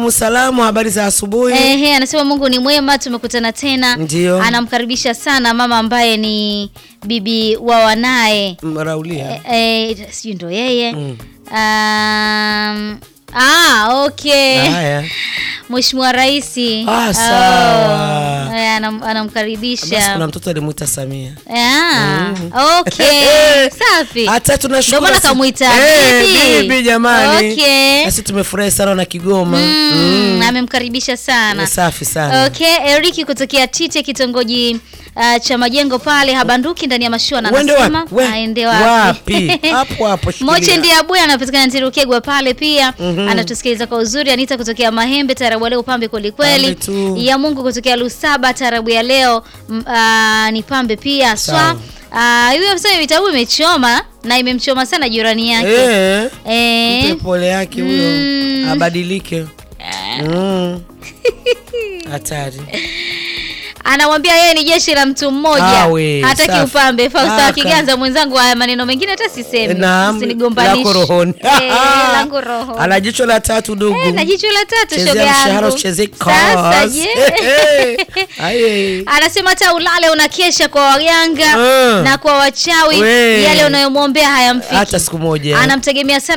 Salamu, habari za asubuhi. Ehe, anasema Mungu ni mwema, tumekutana tena. Ndio. Anamkaribisha sana mama ambaye ni bibi wa wanaye Raulia. eh, sijui ndo yeye um, ah, okay. Haya. Mheshimiwa Rais Ah, sawa. Oh, eh, anam- Basi anamkaribisha kuna mtoto alimuita Samia. Ah, okay. Safi. Hata tunashukuru. Ndio maana si- kamuita Eh, bibi. bibi jamani. Okay. Nasi tumefurahi sana na Kigoma. Mm, amemkaribisha sana. Ni Safi sana. Okay, Eriki kutokea Tite kitongoji uh, cha majengo pale habanduki ndani ya mashua na Uende anasema wapi? We- aende wapi? Hapo hapo shikilia. Moche ndiye abuya anapatikana Ntirukegwa pale pia anatusikiliza kwa uzuri. Anita kutokea Mahembe, tarabu ya leo pambe kweli kweli. Pambe tu. Ya Mungu kutokea Lusaba, tarabu ya leo mm, ah, ni pambe pia swa. Sawa. Ah, hiyo sasa vitabu imechoma na imemchoma sana jirani yake. Eh. Eh. Mpe pole yake huyo. Mm. Abadilike. Mm. Hatari. Anamwambia yeye ni jeshi la mtu mmoja, Awe, hataki safi. upambe. Fausta Aka. Kiganza mwenzangu, haya maneno mengine hata sisemi, Naam. usinigombanishe. Lako rohoni. Eh, langu rohoni. Ana jicho la tatu ndugu. Eh, na jicho la tatu Chezea shoga mshahara yangu. usichezee Sasa cause. je? Aye. Anasema hata ulale unakesha kwa waganga Mm. na kwa wachawi, We. yale unayomwombea hayamfiki. Hata siku moja. Anamtegemea sana